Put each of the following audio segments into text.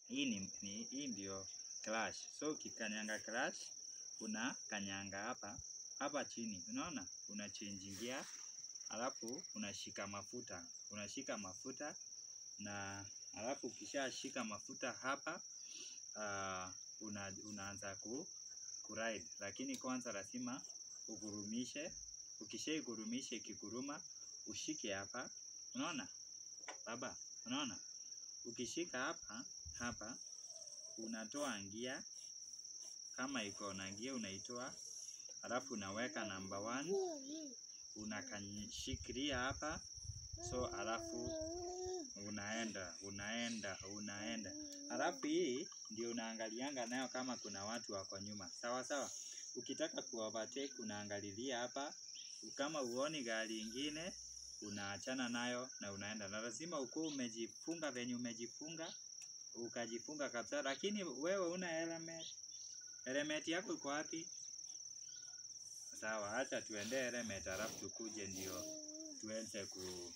hii ni, ni hii ndio clutch. So ukikanyanga clutch una kanyanga hapa hapa chini, unaona, una change gear, alafu unashika mafuta, unashika mafuta na alafu ukishashika mafuta hapa uh, una, unaanza ku, ku ride, lakini kwanza lazima ugurumishe. Ukishaigurumisha ikiguruma, ushike hapa, unaona baba, unaona, ukishika hapa hapa, unatoa ngia kama iko na ngia unaitoa, alafu unaweka namba one, unakashikilia hapa, so alafu unaenda unaenda unaenda, alafu hii ndio unaangalianga nayo kama kuna watu wako nyuma, sawa sawa. Ukitaka ku overtake unaangalilia hapa, kama uoni gari ingine unaachana nayo na unaenda, na lazima ukuwe umejifunga venye umejifunga, ukajifunga kabisa. Lakini wewe una helmet, helmet yako iko wapi? Sawa, acha tuende helmet, alafu tukuje ndio tuenze ku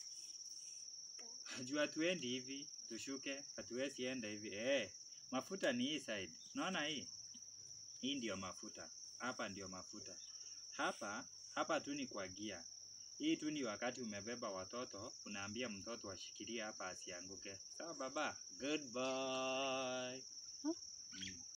jua tuendi hivi, tushuke, hatuwezi enda hivi. Eh, mafuta ni hii side, unaona hii hii ndio mafuta, hapa ndio mafuta, hapa hapa tu ni kwa gia. Hii tu ni wakati umebeba watoto, unaambia mtoto ashikilie hapa asianguke. Sawa baba, goodbye. Mm.